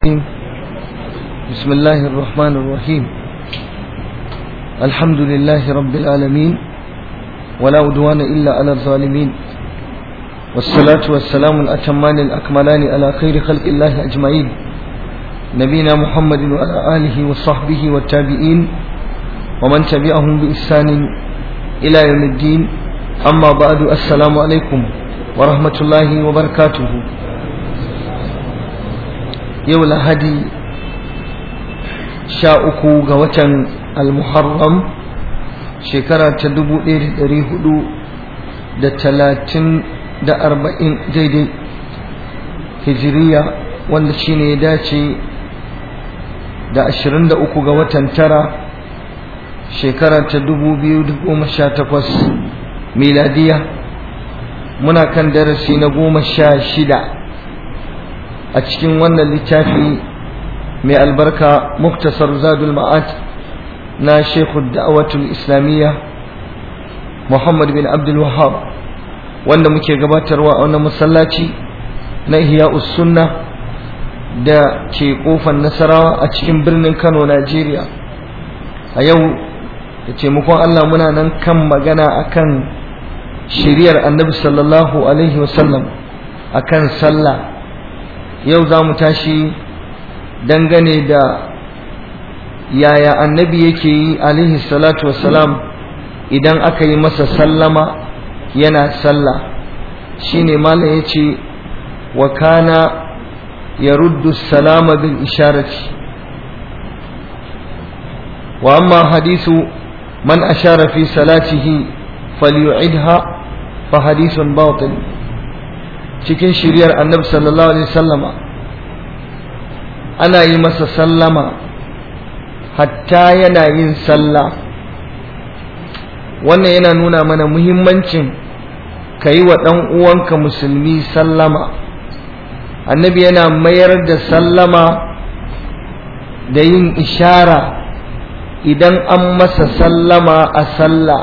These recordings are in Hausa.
بسم الله الرحمن الرحيم الحمد لله رب العالمين ولا عدوان إلا على الظالمين والصلاة والسلام الأتمان الأكملان على خير خلق الله أجمعين نبينا محمد وعلى آله وصحبه والتابعين ومن تبعهم بإحسان إلى يوم الدين أما بعد السلام عليكم ورحمة الله وبركاته yau lahadi sha uku ga watan almuharram shekara ta dubu ɗaya da ɗari hudu da talatin da arba'in daidai hijiriya wanda shine ya dace da ashirin da uku ga watan tara shekara ta dubu biyu da goma sha takwas miladiya muna kan darasi na goma sha shida a cikin wannan littafi mai albarka muktasar zadul ma'ad na shekhu da'awatul islamiyya muhammad bin abdul wahab wanda muke gabatarwa a wannan masallaci na ihya sunna da ke kofar nasarawa a cikin birnin kano najeriya a yau da taimakon allah muna nan kan magana akan shiriyar annabi sallallahu alaihi wasallam akan sallah yau za mu tashi dangane da yaya annabi yake yi alaihi salatu wassalam idan aka yi masa sallama yana sallah shine malam ya ce wa kana ya ruddu salama bil isharati wa amma hadisu man ashara fi salatihi falyu'idha fa hadisun batil cikin shiriyar annabi sallallahu alaihi sallama ana yi masa sallama hatta yana yin sallah wannan yana nuna mana muhimmancin ka yi wa ɗan uwanka musulmi sallama annabi yana mayar da sallama da yin ishara idan an masa sallama a sallah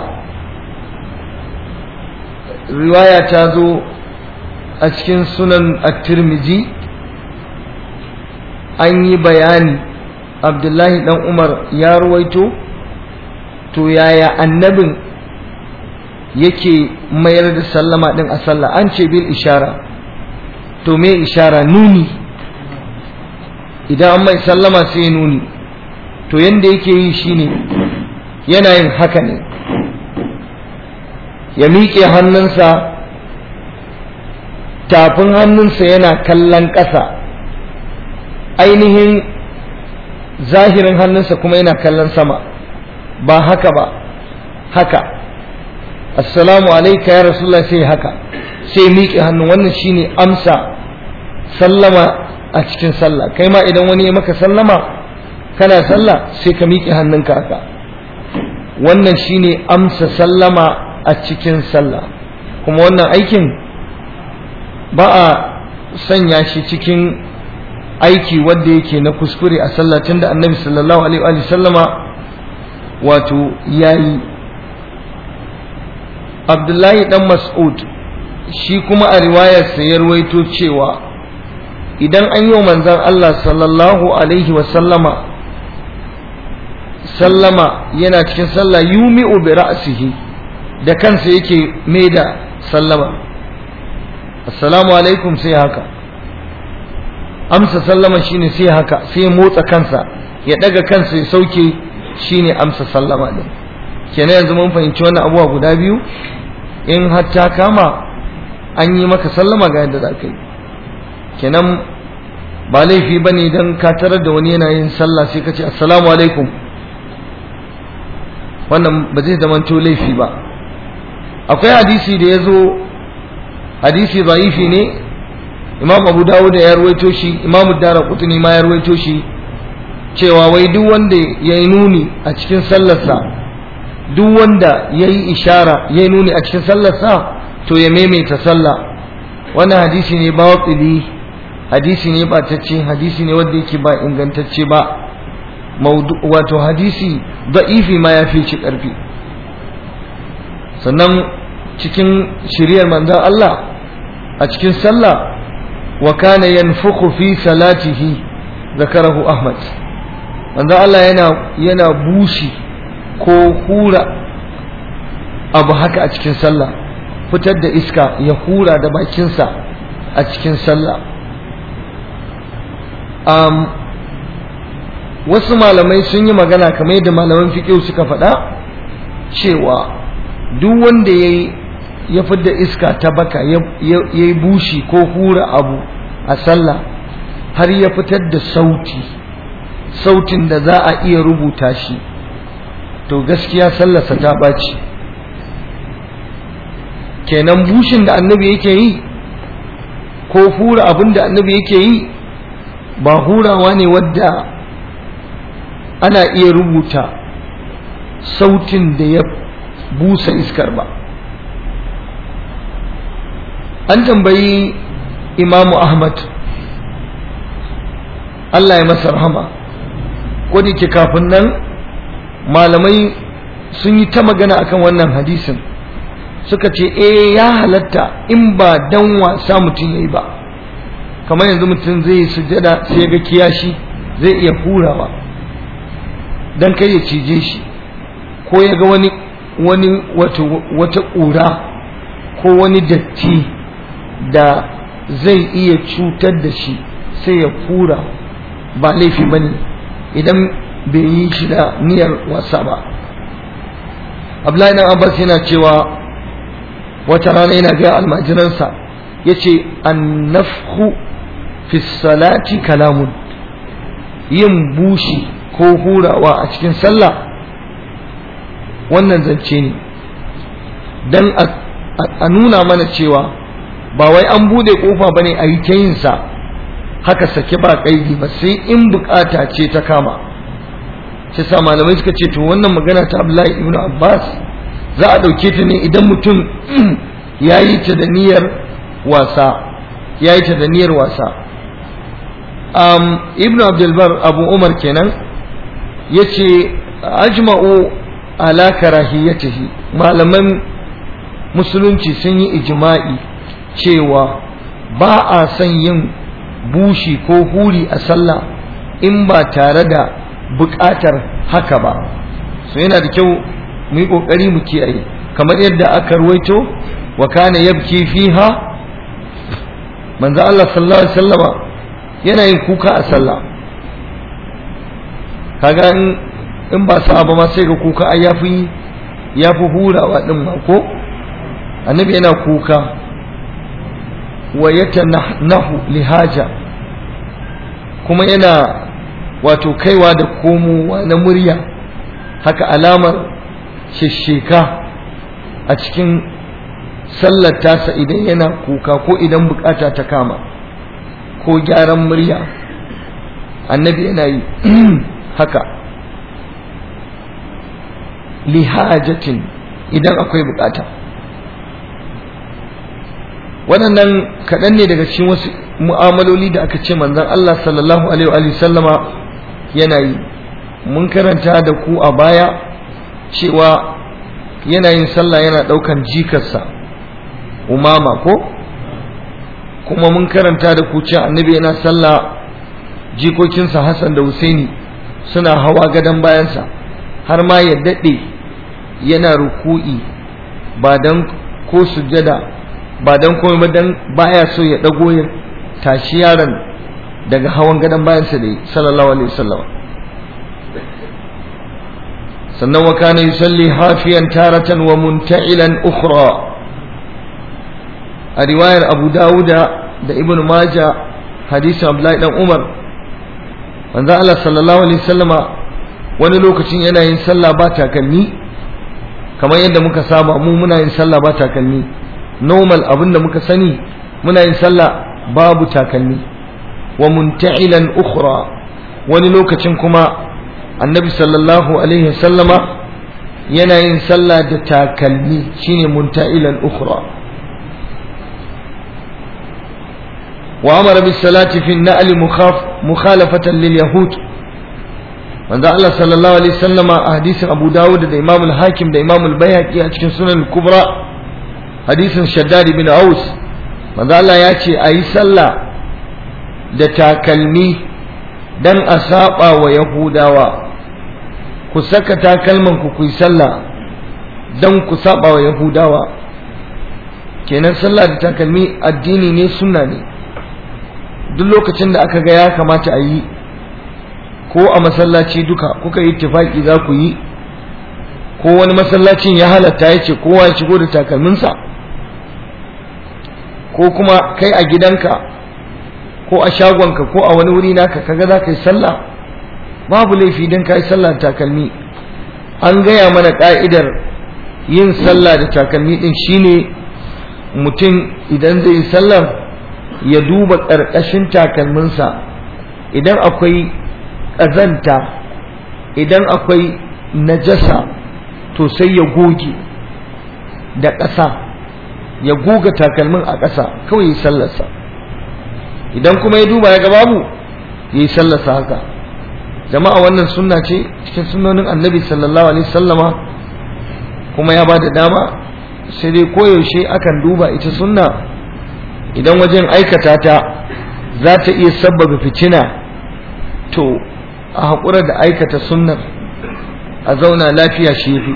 riwaya ta zo a cikin sunan at-tirmidhi an yi bayani abdullahi dan umar ya ruwaito to yaya annabin yake mayar da sallama din a sallah an ce bil ishara to me ishara nuni idan an mai sallama sai nuni to yanda yake yi shine yana yin haka ne ya miƙe hannunsa tafin hannunsa yana kallon ƙasa ainihin zahirin hannunsa kuma yana kallon sama ba haka ba haka assalamu alaika ya rasulullah sai haka sai miƙe hannu wannan shine amsa sallama a cikin sallah kai ma idan wani ya maka sallama kana sallah sai ka miƙe hannunka haka wannan shine amsa sallama a cikin sallah kuma wannan aikin ba a sanya shi cikin aiki wanda yake na kuskure a sallacin da annabi sallallahu alaihi wa sallama wato yayi abdullahi dan mas'ud shi kuma a riwayarsa ya ruwaito cewa idan an yi manzon Allah sallallahu alaihi wa sallama sallama yana cikin sallah yumi'u bi ra'sihi da kansa yake mai da sallama assalamu alaikum sai haka amsa sallama shine sai haka sai motsa kansa ya daga kansa ya sauke shine amsa sallama din kenan yanzu mun fahimci wannan abuwa guda biyu in har ta kama an yi maka sallama ga yadda za ka yi kenan ba laifi ba ne idan ka tarar da wani yana yin sallah sai ka ce assalamu alaikum wannan ba zai zamanto laifi ba akwai hadisi da ya zo hadisi zaifi ne imam abu dawud ya ruwaito shi imam dara kutuni ma ya ruwaito shi cewa wai duk wanda ya yi nuni a cikin sallarsa duk wanda ya yi ishara ya yi nuni a cikin sallarsa to ya maimaita sallah wannan hadisi ne ba watsili hadisi ne ba tacce hadisi ne wanda yake ba ingantacce ba wato hadisi da'ifi ma ya fi ci ƙarfi sannan cikin shiriyar manzan Allah a cikin sallah wa kana yanfukhu fi salatihi zakarahu ahmad manzo Allah yana yana bushi ko hura abu haka a cikin sallah fitar da iska ya hura da bakinsa a cikin sallah um, wasu malamai sun yi magana kamar yadda malaman fiƙiu suka faɗa cewa duk wanda ya ya fidda iska ta baka ya yi bushi ko hura abu a sallah har ya fitar da sauti sautin da za a iya rubuta shi to gaskiya sallarsa ta ɓaci kenan bushin da annabi yake yi ko hura abin da annabi yake yi ba hurawa ne wadda ana iya rubuta sautin da ya busa iskar ba an tambayi imamu ahmad Allah ya masa rahama ko da ke kafin nan malamai sun yi ta magana akan wannan hadisin suka ce eh ya halatta in ba dan wasa mutum yayi ba kamar yanzu mutum zai sujada sai ga kiyashi zai iya hurawa dan kai ya cije shi ko ya ga wani wani wata wata ƙura ko wani datti da zai iya cutar da shi sai ya fura ba laifi bane idan bai yi shi da niyyar wasa ba Abdullahi dan Abbas yana cewa wata rana yana ga almajiransa yace annafhu fi salati kalamun yin bushi ko hurawa a cikin sallah wannan zance ne dan a nuna mana cewa ba wai an bude kofa bane a yi ta yin sa haka sake ba kaidi ba sai in bukata ce ta kama sai sa malamai suka ce to wannan magana ta Abdullahi ibn Abbas za a dauke ta ne idan mutum ya yi ta da niyyar wasa ya yi ta da niyyar wasa um, ibn Abdulbar Abu Umar kenan ya ce ajma'u ala karahiyatihi malaman musulunci sun yi ijma'i cewa ba a son yin bushi ko huri a sallah in ba tare da buƙatar haka ba so yana da kyau mu yi ƙoƙari mu kiyaye kamar yadda aka ruwaito wa kana yabki fiha manzo Allah sallallahu alaihi wasallama yana yin kuka a sallah kaga in in ba sa ba ma sai ga kuka ai yafi yafi hurawa din ma ko annabi yana kuka wa yatanahu lihaja kuma yana wato kaiwa da komowa na murya haka alamar shisheka a cikin sallar tasa idan yana kuka ko idan bukata ta kama ko gyaran murya annabi yana yi haka lihajatin idan akwai bukata waɗannan kaɗan ne daga cikin wasu mu'amaloli da aka ce manzon Allah sallallahu alaihi wa sallama yana yi mun karanta da ku a baya cewa yana yin sallah yana ɗaukan jikarsa umama ko kuma mun karanta da ku cewa annabi yana sallah jikokinsa Hassan da Husaini suna hawa gadon bayansa har ma ya daɗe yana ruku'i ba dan ko sujada ba dan komai ba dan baya so ya ɗago ya tashi yaron daga hawan gadon bayansa da sallallahu alaihi wasallam sannan wa kana yusalli hafiyan taratan wa munta'ilan ukhra a riwayar Abu Dawuda da Ibn Majah hadisin Abdullahi dan Umar manzo Allah sallallahu alaihi wasallama wani lokacin yana yin sallah ba takalmi kamar yadda muka saba mu muna yin sallah ba takalmi normal abinda muka sani muna yin sallah babu takalmi wa munta'ilan ukhra wani lokacin kuma annabi sallallahu alaihi sallama yana yin sallah da takalmi shine munta'ilan ukhra wa amara bis salati fi an-na'l mukhalafatan lil yahud manzo Allah sallallahu alaihi sallama a hadisin Abu Dawud da Imam al-Hakim da Imam al-Baihaqi a cikin Sunan al-Kubra hadisin Shaddad bin Aus manzo Allah ya ce ayi sallah da takalmi dan a saba wa yahudawa ku saka takalman ku ku yi sallah dan ku saba wa yahudawa kenan sallah da takalmi addini ne sunna ne duk lokacin da aka ga ya kamata a yi ko a masallaci duka kuka yi tufaki za ku yi ko wani masallacin ya halatta ya ce kowa ya shigo da takalminsa ko kuma kai a gidanka ko a shagonka ko a wani wuri naka kaga za ka yi sallah babu laifi don ka yi sallah da takalmi an gaya mana ka'idar yin sallah da takalmi din shine mutum idan zai yi sallar ya duba ƙarƙashin takalminsa idan akwai ƙazanta idan akwai najasa to sai ya goge da ƙasa ya goga takalmin a ƙasa kawai ya sallarsa idan kuma ya duba ya ga babu ya yi sallarsa haka jama'a wannan sunna ce cikin sunnonin annabi sallallahu alaihi sallama kuma ya ba da dama sai dai koyaushe akan duba ita sunna idan wajen aikata ta za ta iya sabbaba fitina to a haƙura da aikata sunnar a zauna lafiya shi fi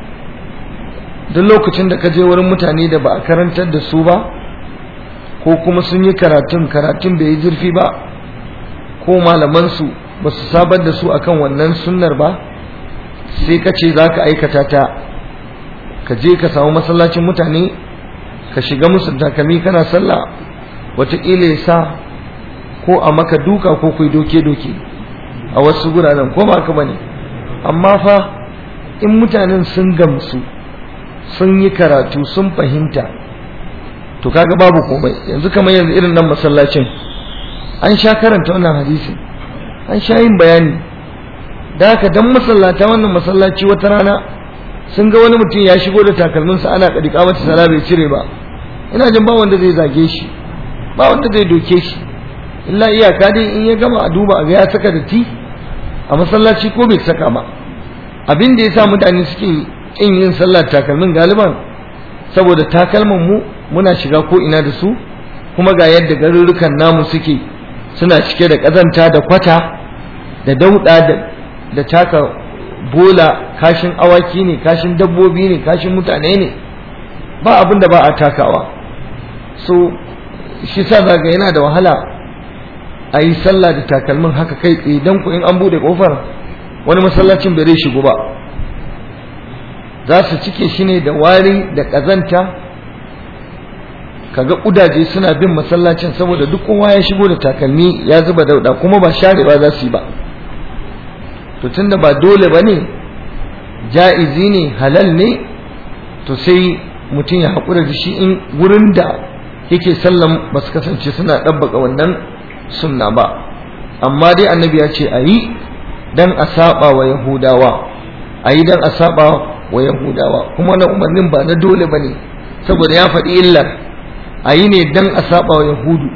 duk lokacin da ka je wurin mutane da ba a karantar da su ba ko kuma sun yi karatun karatun bai yi zurfi ba ko malamansu ba su sabar da su akan wannan sunnar ba sai ka ce za ka aikata ta ka je ka samu masallacin mutane ka shiga musu takalmi kana sallah wataƙila ya sa ko a maka duka ko kai doke-doke a wasu guraren ko ba ka bane amma fa in mutanen sun gamsu sun yi karatu sun fahimta to kaga babu komai yanzu kamar yanzu irin nan masallacin an sha karanta wannan hadisi an sha yin bayani da haka dan masallata wannan masallaci wata rana sun ga wani mutum ya shigo da takalminsa ana kadika mata sala bai cire ba ina jin ba wanda zai zage shi ba wanda zai doke shi illa iyaka dai in ya gama a duba a ga ya saka da ti a masallaci ko bai saka ba abin da yasa mutane suke kin yin sallar takalmin galiban saboda takalman mu muna shiga ko ina da su kuma ga yadda garurrukan namu suke suna cike da kazanta da kwata da dauda da da taka bola kashin awaki ne kashin dabbobi ne kashin mutane ne ba abin da ba a takawa so shi sa zaga yana da wahala a yi sallah da takalmin haka kai tsaye don ku in an bude kofar wani masallacin bai shigo ba za su cike shi ne da wari da ƙazanta kaga ƙudaje suna bin masallacin saboda duk kowa ya shigo da takalmi ya zuba dauda kuma ba sharewa za su yi ba to tunda ba dole ba ne ja'izi ne halal ne to sai mutum ya haƙura da shi in wurin da yake sallan ba su kasance suna ɗabbaka wannan sunna ba amma dai annabi ya ce a yi dan a saba wa yahudawa a yi dan a saba wa yahudawa kuma na umarnin ba na dole ba ne saboda ya faɗi illar a yi ne dan a saba wa yahudu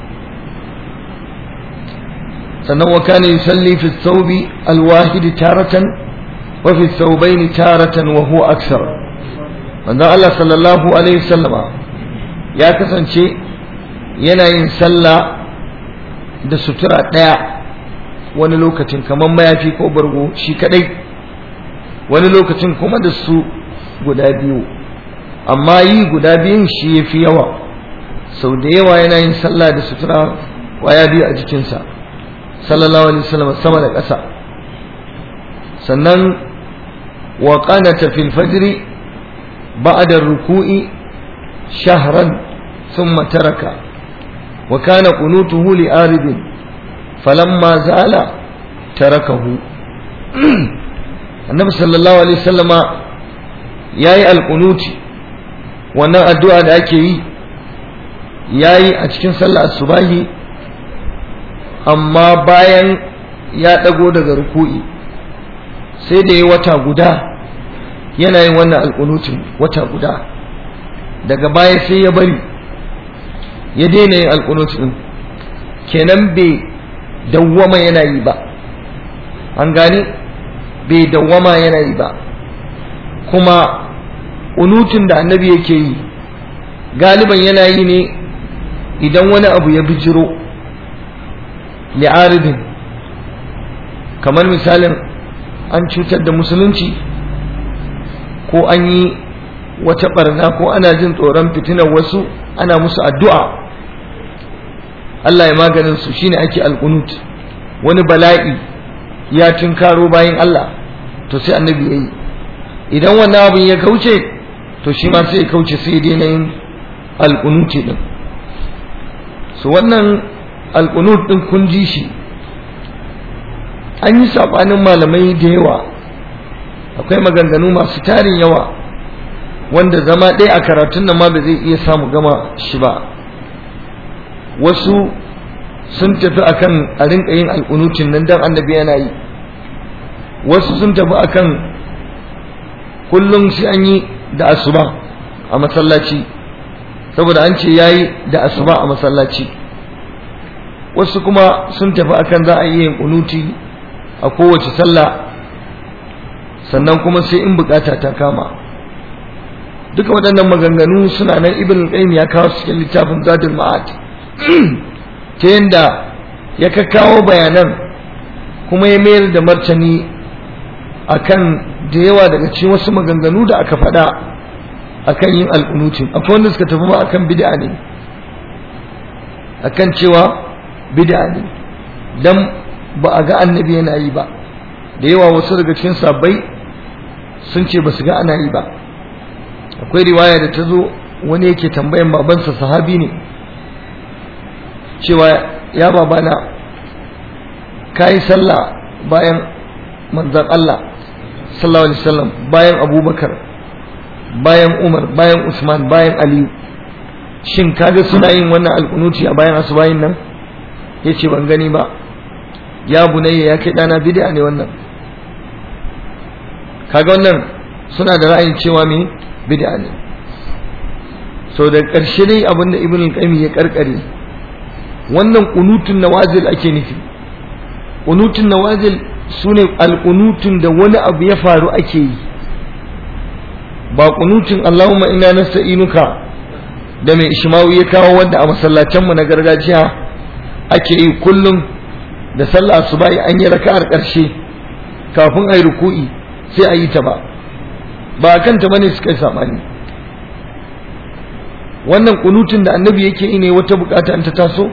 sannan wa kana yusalli fi thawbi alwahid taratan wa fi thawbayn taratan wa huwa aksar manzon Allah sallallahu alaihi wasallama ya kasance yana yin sallah da sutura ɗaya wani lokacin kamar mayafi ko bargo shi kadai wani lokacin kuma da su guda biyu amma yi guda biyun shi ya fi yawa sau da yawa yana yin sallah da sutura kwaya biyu a jikinsa sallallahu alaihi wasallam sama da ƙasa sannan wa qanata fil fajri ba'da ruku'i shahran thumma taraka wa kana qunutuhu li aridin falamma zala tarakahu annabi sallallahu alaihi wasallama yayi alqunuti wannan addu'a da ake yi yayi a cikin sallar asubahi amma bayan ya dago daga ruku'i sai da yi wata guda yana yin wannan alqunutin wata guda daga baya sai ya bari ya daina yin alqunutin kenan bai dawwama yana yi ba an gane bai dawwama yana yi ba kuma unutun da annabi yake yi galiban yana yi ne idan wani abu ya bijiro li'aridin kamar misalin an cutar da musulunci ko an yi wata barna ko ana jin tsoron fitinar wasu ana musu addu'a Allah ya maganin su shine ake alqunut wani bala'i ya tunkaro bayan Allah to sai annabi yayi idan wannan abin ya kauce to shi ma sai ya kauce sai dai na yin alqunuti din so wannan alqunut din kun ji shi an yi sabanin malamai da yawa akwai maganganu masu tarin yawa wanda zama ɗaya a karatun nan ma ba zai iya samu gama shi ba wasu sun tafi akan a rinka yin alƙunutin nan dan annabi yana yi wasu sun tafi akan kullum sai an yi da asuba a masallaci saboda an ce yayi da asuba a masallaci wasu kuma sun tafi akan za a yi yin kunuti a kowace sallah sannan kuma sai in bukata ta kama duka waɗannan maganganu suna nan ibn qayyim ya kawo cikin littafin zadul ma'ad ta yanda ya kakkawo bayanan kuma ya mayar da martani akan da yawa daga cikin wasu maganganu da aka faɗa akan yin alƙunutin akwai wanda suka tafi ma akan bid'a ne akan cewa bid'a ne dan ba a ga annabi yana yi ba da yawa wasu daga cikin sabbai sun ce ba su ga ana yi ba akwai riwaya da ta zo wani yake tambayan babansa sahabi ne cewa ya babana ka yi sallah bayan manzan Allah sallallahu alaihi wasallam bayan abubakar bayan umar bayan usman bayan aliyu shin kaga suna yin wannan alkunuti a bayan asubahin nan ya ce ban gani ba ya bunayya ya kai ɗana bid'a ne wannan kaga wannan suna da ra'ayin cewa me bid'a ne so da ƙarshe dai abinda ibn al-qayyim ya karkare wannan qunutun nawazil ake nufi qunutun nawazil sune al-qunutun da wani abu ya faru ake yi ba qunutun Allahumma inna nasta'inuka da mai ishmawi ya kawo wanda a masallacin mu na gargajiya ake yi kullum da sallah asubahi an yi raka'ar ƙarshe kafin ayi ruku'i sai a yi ta ba ba kanta bane suka yi sabani wannan kunutun da annabi yake yi ne wata bukata in ta taso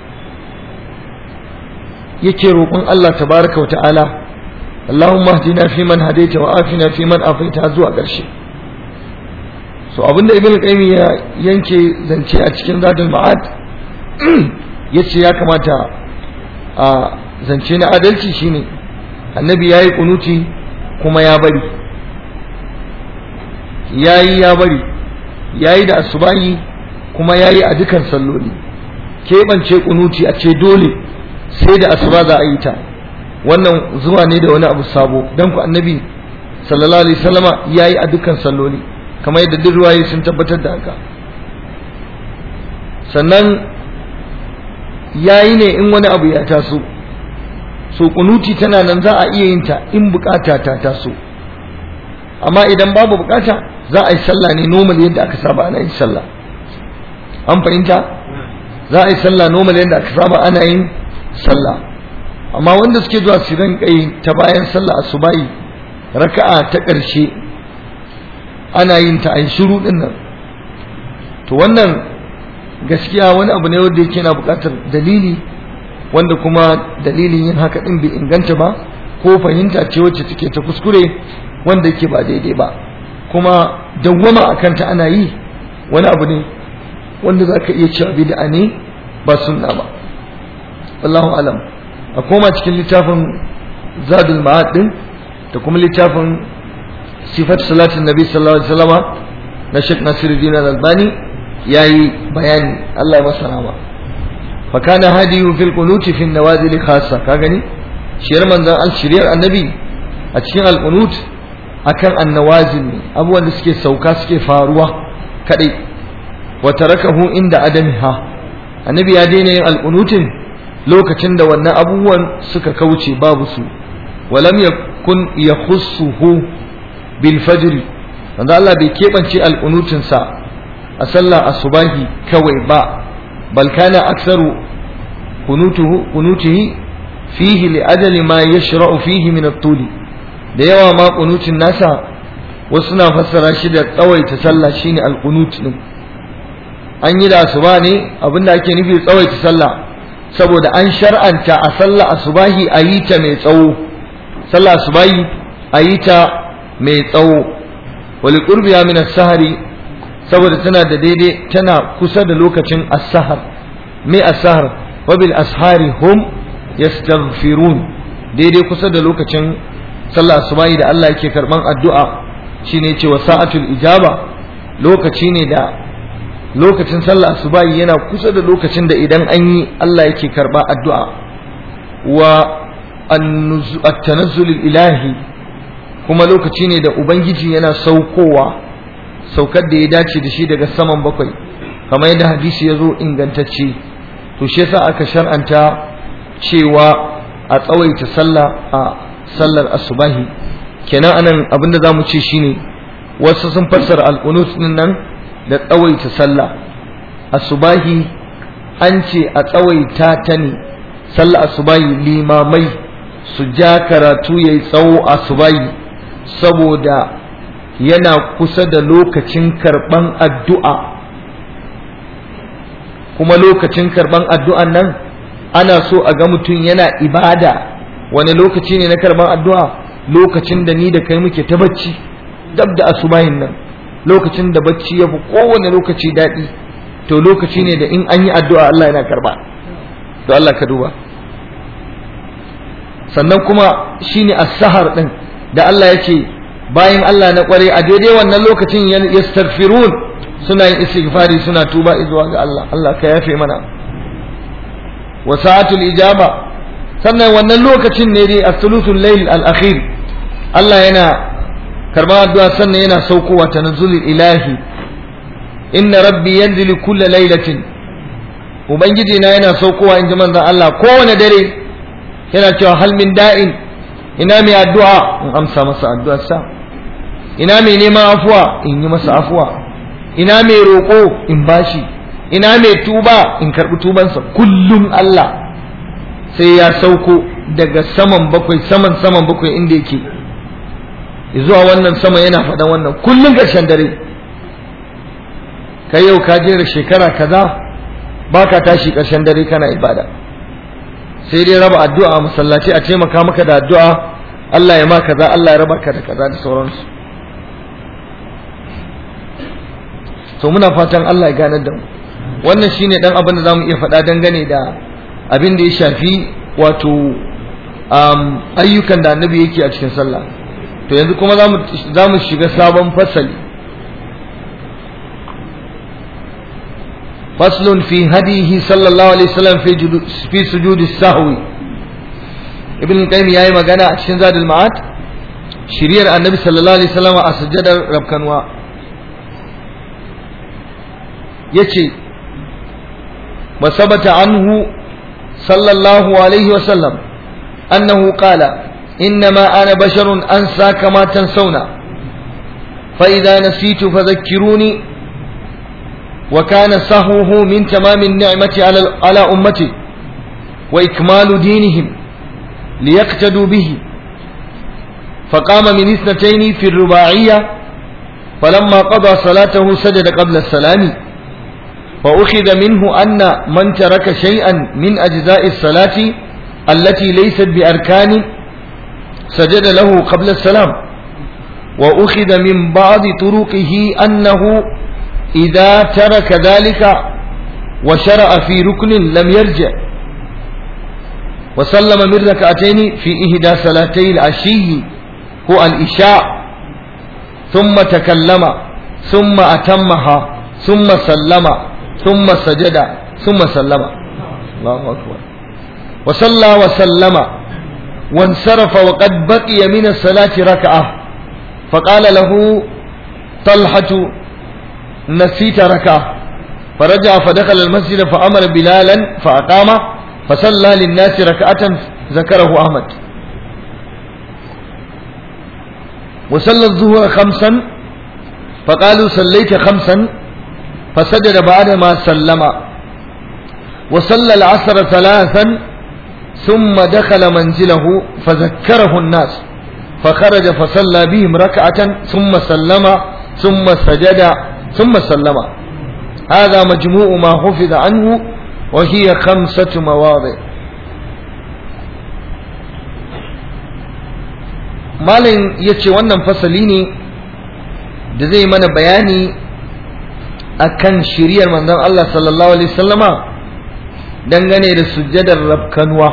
yake roƙon Allah tabaraka wa ta'ala Allahumma hdina fi man hadaita wa afina fi man afaita zuwa ƙarshe so abinda ibn qayyim ya yanke zance a cikin zadul ma'ad yace ya kamata a zance na adalci shine annabi yayi kunuti kuma ya bari yayi ya bari yayi da asubahi kuma yayi a dukan salloli keɓance kunuti a ce dole sai da asuba za a yi ta wannan zuwa ne da wani abu sabo dan ku annabi sallallahu alaihi wasallama yayi a dukan salloli kamar yadda duk ruwaye sun tabbatar da haka sannan yayi ne in wani abu ya taso so kunuti tana nan za a iya yin ta in bukata ta taso amma idan babu bukata za a yi sallah ne normal yadda aka saba ana yin sallah an fahimta za a yi sallah normal yadda aka saba ana yin sallah amma wanda suke zuwa su rinka yi ta bayan sallah asubahi raka'a ta ƙarshe ana yin ta ai shiru din nan to wannan gaskiya wani abu ne wanda yake na buƙatar dalili wanda kuma dalilin yin haka din bai inganta ba ko fahimta ce wacce take ta kuskure wanda yake ba daidai ba kuma dawwama akan ta ana yi wani abu ne wanda zaka iya cewa bid'a ne ba sunna ba wallahu alam a koma cikin littafin zadul ma'ad din da kuma littafin sifat salatin nabi sallallahu alaihi wasallama na Sheikh Nasiruddin Al-Albani yayi bayani Allah ya masa rahama fa kana hadiyu fil qunuti fi nawazil khassa ka gani shiyar manzon al shiriyar annabi a cikin al qunut akan annawazil ne abubuwan da suke sauka suke faruwa kadai wa tarakahu inda adamiha annabi ya daina yin al qunutin lokacin da wannan abubuwan suka kauce babu su walam yakun yakhussuhu bil fajr wanda Allah bai kebance alqunutin sa a sallah asubahi kawai ba bal kana aktsaru qunutuhu qunutihi fihi li ajali ma yashra'u fihi min at-tuli da yawa ma qunutin nasa wasu na fassara shi da tsawaita sallah shine al-qunut din an yi da asuba ne abinda ake nufi tsawaita sallah saboda an shar'anta a sallah asubahi a yi ta mai tsawo sallah asubahi a yi ta mai tsawo wali qurbiya min as-sahari saboda tana da daidai tana kusa da lokacin as-sahar me as-sahar wa bil ashari hum yastaghfirun daidai kusa da lokacin sallah asubahi da Allah yake karban addu'a shine cewa sa'atul ijaba lokaci ne da lokacin sallah asubahi yana kusa da lokacin da idan an yi Allah yake karba addu'a wa at-tanazzul ilahi kuma lokaci ne da ubangiji yana saukowa saukar da ya dace da shi daga saman bakwai kamar yadda hadisi ya zo ingantacce to shi yasa aka shar'anta cewa a tsawaita sallah a sallar asubahi kenan anan abinda zamu ce shine wasu sun fassara al-qunut din nan da tsawaita sallah asubahi an ce a tsawaita ta ne sallah asubahi limamai su ja karatu yayi tsawo asubahi saboda yana kusa da lokacin karban addu'a kuma lokacin karban addu'an nan ana so a ga mutum yana ibada wani lokaci ne na karban addu'a lokacin da ni da kai muke ta bacci dab da asubahin nan lokacin da bacci ya fi kowane lokaci daɗi to lokaci ne da in an yi addu'a Allah yana karba to Allah ka duba sannan kuma shine as-sahar din da Allah yake bayan Allah na kware a daidai wannan lokacin yastaghfirun suna yin istighfari suna tuba zuwa ga Allah Allah ka yafe mana wa sa'atul ijaba sannan wannan lokacin ne dai as-sulusul layl al-akhir Allah yana karban addu'a sannan yana saukowa tanazzulul ilahi inna rabbi yanzilu kulla lailatin ubangiji na yana saukowa in ji manzon Allah kowane dare yana cewa hal min da'in ina mai addu'a in amsa masa addu'arsa ina mai neman afuwa in yi masa afuwa ina mai roƙo in bashi ina mai tuba in karɓi tubansa kullum Allah sai ya sauko daga saman bakwai saman saman bakwai inda yake zuwa wannan sama yana faɗan wannan kullum ƙarshen dare kai yau ka jera shekara kaza baka tashi ƙarshen dare kana ibada sai dai raba addu'a masallaci a taimaka maka da addu'a Allah ya ma kaza Allah ya raba ka da kaza da sauransu to muna fatan Allah ya ganar da mu wannan shine dan abin da zamu iya faɗa dangane da abin da ya shafi wato ayyukan da annabi yake a cikin sallah to yanzu kuma za mu shiga sabon fasali faslun fi hadihi sallallahu alaihi wasallam fi sujudi sahwi ibn qayyim yayi magana a cikin zadul ma'ad shiriyar annabi sallallahu alaihi wasallam a sujjadar rabkanwa yace wasabata anhu sallallahu alaihi wasallam annahu qala إنما أنا بشر أنسى كما تنسون فإذا نسيت فذكروني وكان سهوه من تمام النعمة على على أمتي وإكمال دينهم ليقتدوا به فقام من اثنتين في الرباعية فلما قضى صلاته سجد قبل السلام وأخذ منه أن من ترك شيئا من أجزاء الصلاة التي ليست بأركان سجد له قبل السلام وأخذ من بعض طرقه أنه إذا ترك ذلك وشرع في ركن لم يرجع وسلم من ركعتين في إهدى صلاتي العشي هو الإشاء ثم تكلم ثم أتمها ثم سلم ثم سجد ثم سلم الله أكبر وصلى وسلم وانصرف وقد بقي من الصلاة ركعة فقال له طلحة نسيت ركعة فرجع فدخل المسجد فأمر بلالا فأقام فصلى للناس ركعة ذكره أحمد وصلى الظهر خمسا فقالوا صليت خمسا فسجد بعدما سلم وصلى العصر ثلاثا ثم دخل منزله فذكره الناس فخرج فصلى بهم ركعة ثم سلم ثم سجد ثم سلم هذا مجموع ما حفظ عنه وهي خمسة مواضع malin ya ce wannan fasali ne da zai mana bayani akan shiriyar manzon Allah sallallahu alaihi wasallama dangane da sujjadar rabkanwa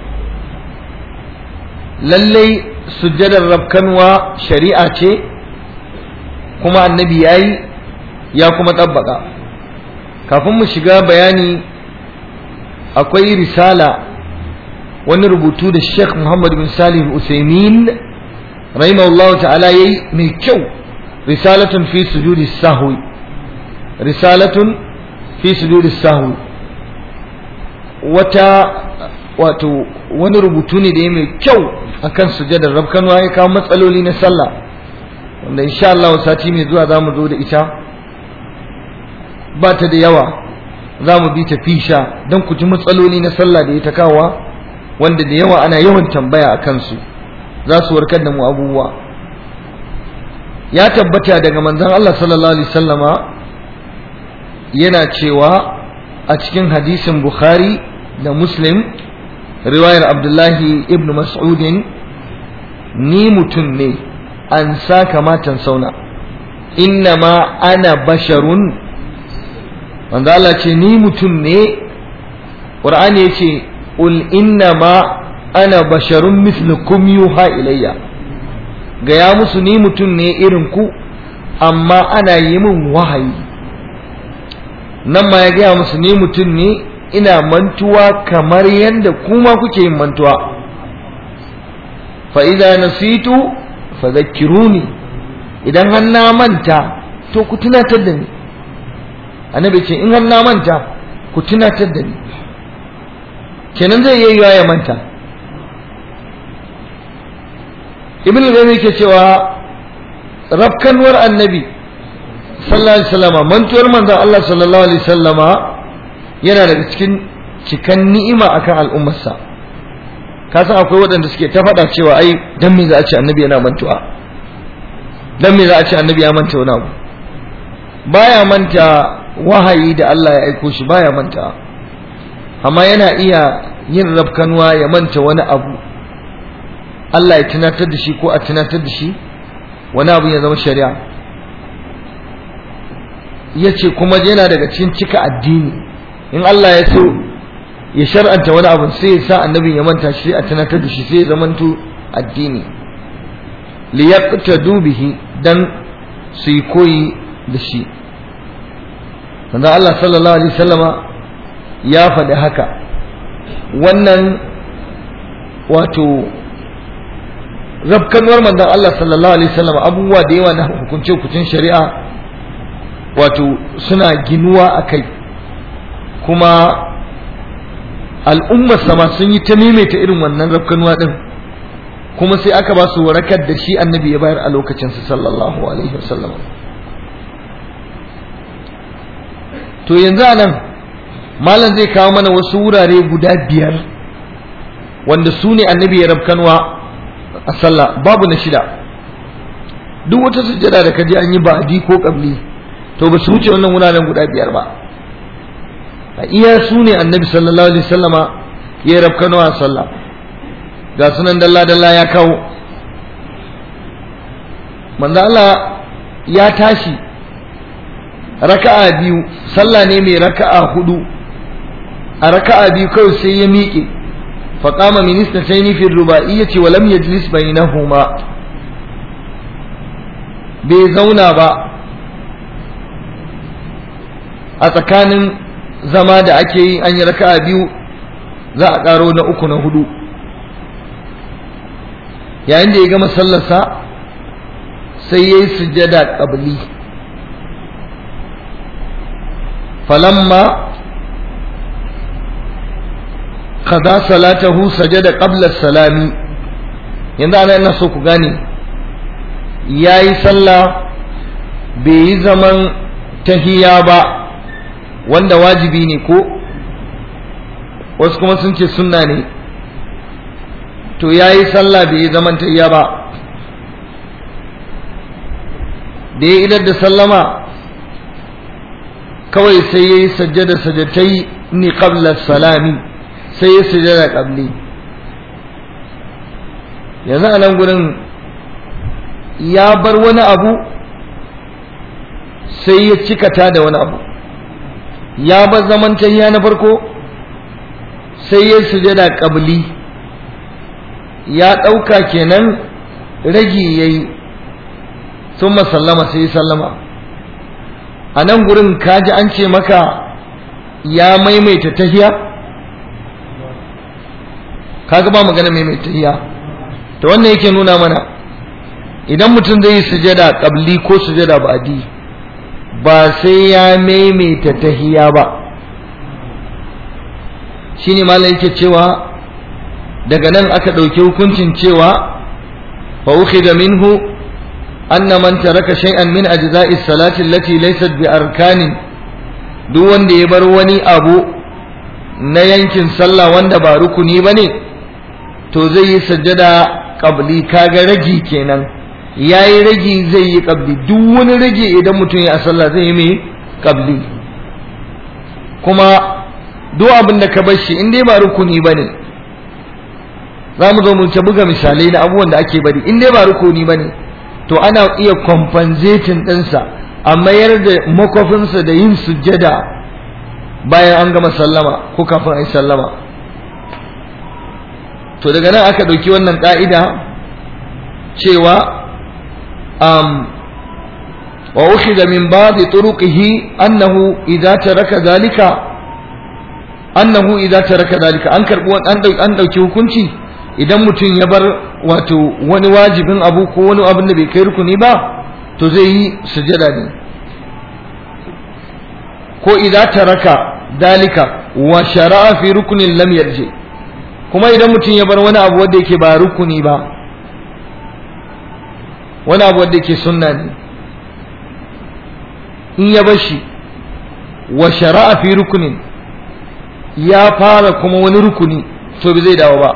lallai sujjadar rabkanwa shari'a ce kuma annabi yayi ya kuma tabbaka kafin mu shiga bayani akwai risala wani rubutu da Sheikh Muhammad bin Salih Usaimin rahimahullahu ta'ala yayi mai kyau risalatun fi sujudi sahwi risalatun fi sujudi sahwi wata wato wani rubutu ne da ya mai kyau akan sujadar rabkanwa ya kawo matsaloli na sallah wanda insha Allah sati mai zuwa za mu zo da ita ba ta da yawa za mu bi ta fisha don ku ji matsaloli na sallah da ya ta kawowa wanda da yawa ana yawan tambaya a kansu za su warkar da mu abubuwa ya tabbata daga manzon Allah sallallahu alaihi wasallama yana cewa a cikin hadisin Bukhari da Muslim riwayar Abdullahi ibn Mas'udin ni mutum ne an sa kamatan sauna innama ana basharun wanda Allah ce ni mutum ne Qur'ani yace ul innama ana basharun mislukum yuha ilayya gaya musu ni mutum ne irin ku amma ana yi min wahayi nan ma ya gaya musu ni mutum ne ina mantuwa kamar yadda kuma kuke yin mantuwa fa idza nasitu fadhakkiruni idan har na manta to ku tunatar da ni annabi ce in har na manta ku tunatar da ni kenan zai yi ya manta ibn al yake cewa rafkanwar annabi sallallahu alaihi wasallama mantuwar manzon Allah sallallahu alaihi wasallama yana daga cikin cikan ni'ima akan al'ummarsa ka san akwai waɗanda suke ta faɗa cewa ai dan me za a ce annabi yana mantuwa dan me za a ce annabi ya manta wani abu baya manta wahayi da Allah ya aiko shi baya manta amma yana iya yin rafkanwa ya manta wani abu Allah ya tunatar da shi ko a tunatar da shi wani abu ya zama shari'a ya ce kuma yana daga cikin cika addini in Allah ya so ya shar'anta wani abu sai ya sa annabin ya manta shi a tunatar da shi sai ya zamanto addini li yaqtadu bihi dan su yi koyi da shi manzo Allah sallallahu alaihi wasallama ya faɗi haka wannan wato rabkanwar manzon Allah sallallahu alaihi wasallam abubuwa da yawa na hukunce hukuncin shari'a wato suna ginuwa a kai kuma al'ummar sama sun yi ta maimaita irin wannan rabkanwa din kuma sai aka ba su warakar da shi annabi ya bayar a lokacin su sallallahu alaihi wasallam to yanzu anan malam zai kawo mana wasu wurare guda biyar wanda su ne annabi ya rabkanwa a sallah babu na shida duk wata sujjada da kaji an yi ba'adi ko qabli to ba su wuce wannan wuraren guda biyar ba a iya su ne annabi sallallahu alaihi wasallama ya rabkanwa a sallah ga sunan dalla dalla ya kawo manzo Allah ya tashi raka'a biyu sallah ne mai raka'a hudu a raka'a biyu kawai sai ya miƙe faqama min istatayn fi ruba'iyyati wa lam yajlis bainahuma bai zauna ba a tsakanin zama da ake yi an yi raka'a biyu za a ƙaro na uku na hudu yayin da ya gama sallarsa sai ya yi sujjada ƙabli falamma kaza salatahu sajada qabla salami yanzu ana ina so ku gane ya yi sallah bai yi zaman tahiya ba wanda wajibi ne ko wasu kuma sun ce sunna ne to ya yi sallah bai yi zaman tayya ba da ya idar da sallama kawai sai ya yi sajjada sajjatai ni qabla salami sai ya sujjada qabli yanzu a nan gurin ya bar wani abu sai ya cikata da wani abu ya bar zaman tayya na farko sai ya sujada qabli ya ɗauka kenan ragi ya yi sun sallama sai sallama a nan gurin kaji an ce maka ya maimaita tahiya kaga ba magana maimaita tahiya to wannan yake nuna mana idan mutum zai yi sujada qabli ko sujada ba'di ba sai ya maimaita tahiya ba shine malam yake cewa daga nan aka ɗauki hukuncin cewa fa ukhidha minhu anna man taraka shay'an min ajza'i salati allati laysat bi arkanin duk wanda ya bar wani abu na yankin sallah wanda ba rukuni bane to zai yi sajjada qabli kaga ragi kenan yayi ragi zai yi qabli duk wani ragi idan mutum ya sallah zai yi mai qabli kuma duk abin da ka bar shi in dai ba rukuni bane za mu zo mu ta buga misalai na abubuwan da ake bari in dai ba rukuni bane to ana iya compensating ɗinsa a mayar da makofinsa da yin sujjada bayan an gama sallama ko kafin a yi sallama to daga nan aka ɗauki wannan ƙa'ida cewa um, wa ukhidha min ba'di turuqihi annahu idza taraka dhalika annahu idza taraka dhalika an karbi an dauki hukunci idan mutum ya bar wato wani wajibin abu ko wani abin da bai kai rukuni ba to zai yi sujada ne ko idan taraka dalika wa shara'a fi rukunin lam yarje kuma idan mutum ya bar wani abu wanda yake ba rukuni ba wani abu wanda yake sunna ne in ya bar shi wa shara'a fi rukunin ya fara kuma wani rukuni to bai zai dawo ba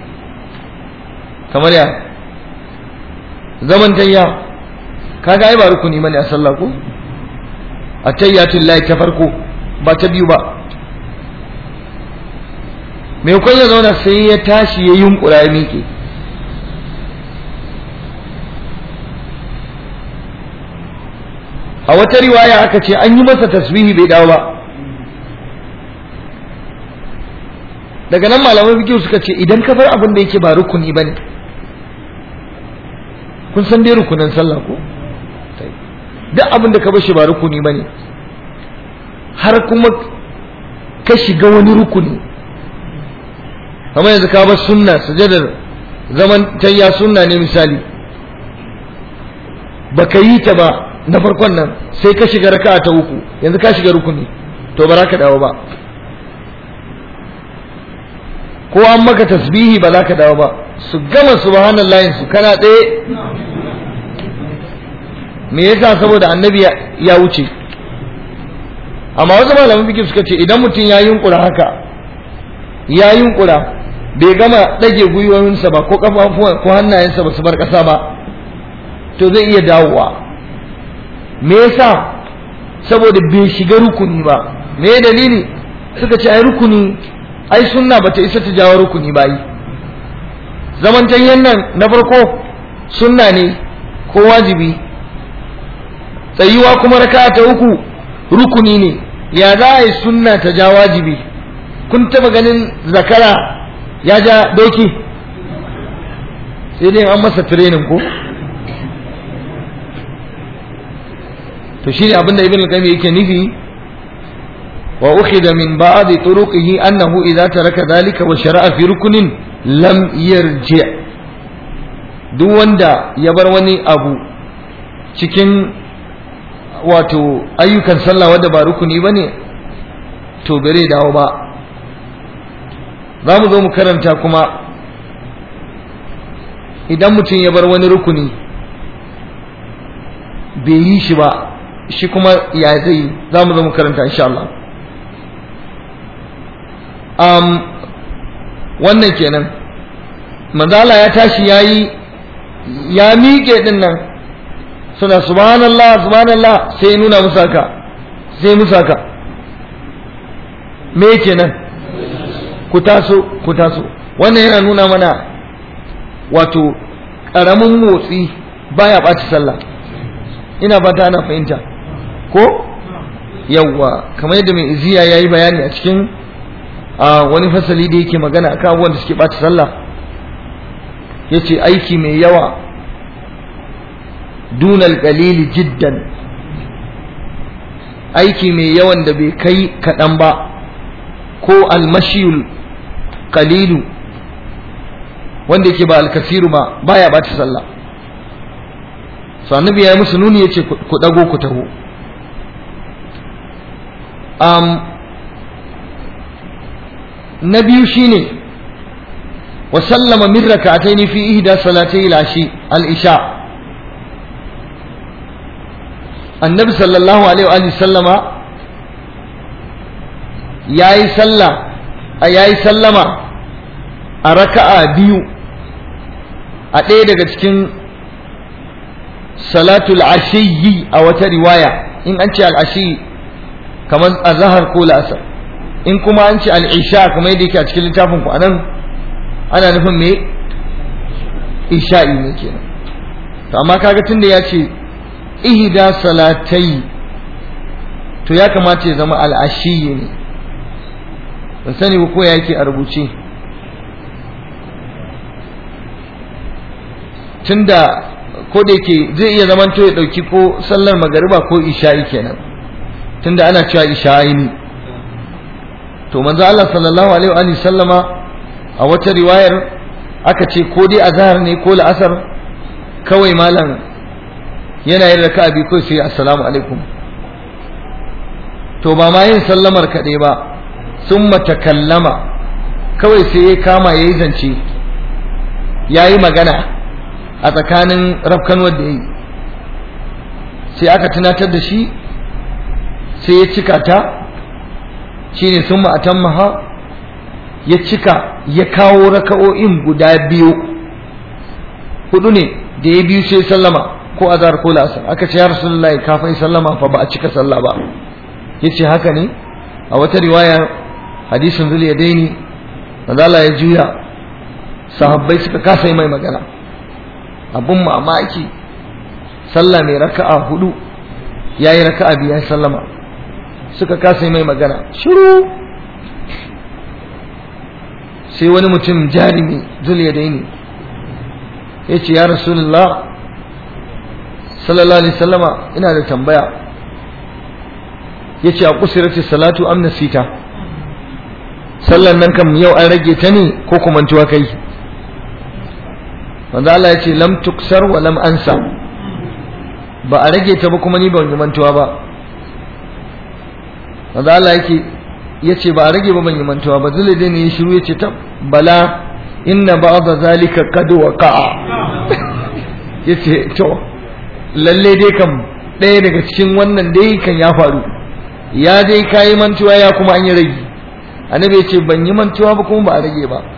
kamar ya zaman tayya kaga ai ba rukuni bane a sallah ko atayyatul lahi ta farko ba ta biyu ba me kun ya zauna sai ya tashi ya yunkura ya miƙe a wata riwaya aka ce an yi masa tasbihi bai dawo ba daga nan malaman fikihu suka ce idan ka bar abin da yake ba rukuni bane kun san dai rukunin sallah ko duk abin da ka bar shi ba rukuni bane har kuma ka shiga wani rukuni kamar yanzu ka bar sunna sujadar zaman tayya sunna ne misali baka yi ta ba na farkon nan sai ka shiga raka'a ta uku yanzu ka shiga rukuni to ba za ka dawo ba ko an maka tasbihi ba za ka dawo ba su gama subhanallahi su kana tsaye me yasa saboda annabi ya wuce amma wasu malaman bikin suka ce idan mutum ya yunkura haka ya yunkura bai gama ɗage gwiwoyinsa ba ko kafafuwan ko hannayensa ba su bar ƙasa ba to zai iya dawowa me yasa saboda bai shiga rukuni ba me dalili suka ce ai rukuni ai sunna bata isa ta jawo rukuni ba yi zaman tayyan nan na farko sunna ne ko wajibi tsayuwa kuma raka ta uku rukuni ne ya za a yi sunna ta ja wajibi kun taba ganin zakara ya ja doki sai dai an masa training ko to shine abinda ibn al-qayyim yake nufi wa ukhidha min ba'd turuqihi annahu idza taraka dhalika wa shara'a fi ruknin lam yarji duk wanda ya bar wani abu cikin wato ayyukan sallah wanda ba rukuni bane to bare dawo ba za mu zo mu karanta kuma idan mutum ya bar wani rukuni bai yi shi ba shi kuma ya zai za mu zo mu karanta insha Allah um, wannan kenan manzala ya tashi yayi ya miƙe din nan suna subhanallah subhanallah sai nuna musu haka sai musu haka me kenan ku taso ku taso wannan yana nuna mana wato ƙaramin motsi baya ɓaci sallah ina fata ana fahimta ko yawwa kamar yadda mai iziya ya yi bayani a cikin wani fasali da yake magana akan abubuwan da suke ɓaci sallah ya ce aiki mai yawa dunal qalili jiddan aiki mai yawan da bai kai kaɗan ba ko almashiyul qalilu wanda yake ba alkasiru ba baya ɓata sallah so annabi ya yi musu nuni ya ce ku ɗago ku taho um, na biyu shine wa sallama min rak'atayn fi ihda salatay al-ashi al-isha annabi sallallahu alaihi wa sallama yayi sallah yayi sallama a raka'a biyu a ɗaya daga cikin salatul ashiyyi a wata riwaya in an ce al-ashi kamar azhar ko la'asar in kuma an ce al-isha kamar yadda yake a cikin littafin ku anan ana nufin me isha'i ne kenan to amma kaga tunda ya ce ihda salatai to ya kamata ya zama al'ashiyi ne ban sani ba ko yake a rubuce tunda ko da yake zai iya zaman to ya dauki ko sallar magariba ko isha'i kenan tunda ana cewa isha'i ne to manzo Allah sallallahu alaihi wa sallama a wata riwayar aka ce ko dai azhar ne ko la'asar kawai malam yana yin raka'a bi kai sai assalamu alaikum to ba ma yin sallamar kaɗai ba sun matakallama kawai sai ya kama ya yi zance ya yi magana a tsakanin rafkanuwar da ya yi sai aka tunatar da shi sai ya cika ta shine sun ma'atan maha ya cika ya kawo raka'o'in guda biyu hudu ne da ya biyu sai sallama ko azhar ko la'asar aka ce ya rasulullahi kafin sallama fa ba a cika sallah ba yace haka ne a wata riwaya hadisin zul yadaini manzala ya juya sahabbai suka kasa yi mai magana abun mamaki sallah mai raka'a hudu yayi raka'a biya sallama suka kasa yi mai magana shiru sai wani mutum jarimi zul yadaini yace ya rasulullah sallallahu alaihi sallama ina da tambaya yace a kusirati salatu am nasita sallan nan kam yau an rage ta ne ko kuma mantuwa kai manzo Allah yace lam tuksar wa lam ansa ba a rage ta ba kuma ni ban yi mantuwa ba manzo Allah yake yace ba a rage ba ban yi mantuwa ba zule dai ne ya shiru yace ta bala inna ba'da zalika qad waqa'a yace to lalle dai kam ɗaya daga cikin wannan dai kan ya faru ya dai kayi mantuwa ya kuma an yi rage annabi ya ce ban yi mantuwa ba kuma ba a rage ba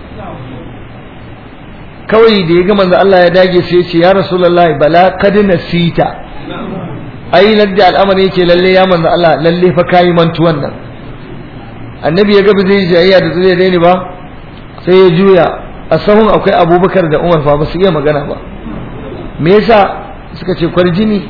kawai da ya ga manzo Allah ya dage sai ya ce ya rasulullahi bala kad nasita ai ladda al'amari yake lalle ya manzo Allah lalle fa kayi mantuwan nan annabi ya ga ba zai jayayya da zai daini ba sai ya juya a sahun akwai abubakar da umar fa ba su iya magana ba me yasa suka ce kwarjini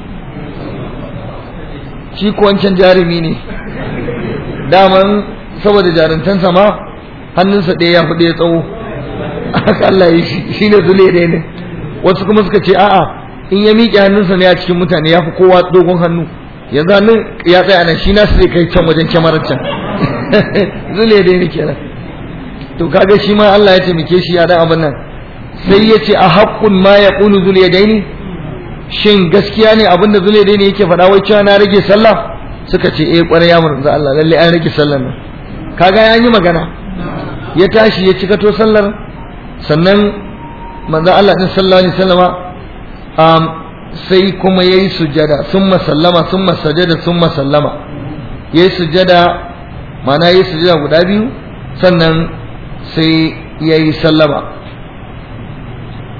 shi ko wancan jarumi ne daman saboda jaruntansa ma hannunsa ɗaya ya fi ɗaya tsawo haka Allah ya shi ne zule ɗaya ne wasu kuma suka ce a'a in ya miƙe hannunsa ne a cikin mutane ya fi kowa dogon hannu yanzu hannun ya tsaya nan shi nasu zai kai can wajen kyamarar can zule ɗaya ne kenan to kaga shi ma Allah ya taimake shi ya dan abin nan sai ya ce a haƙƙun ma ya ƙunu zule daini shin gaskiya ne abinda zule dai ne yake faɗa wai cewa na rage sallah suka ce eh ƙwarai ya manzo Allah lalle an rage sallar nan kaga ya yi magana ya tashi ya cika to sallar sannan manzo Allah din sallallahu alaihi wasallama um, sai kuma yayi sujada summa sallama summa sajada summa sallama yayi sujada ma'ana yayi sujada guda biyu sannan sai yayi sallama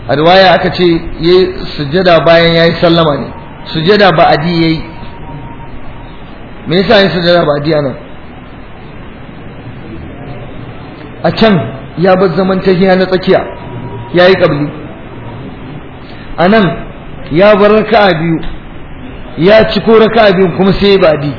a riwaya aka ce yayi sujada bayan yayi sallama ne sujada ba adi yayi me yasa yayi sujada ba adi anan a can ya bar zaman tahiya na tsakiya yayi kabli anan ya bar raka'a biyu ya ci ko raka'a biyu kuma sai ba adi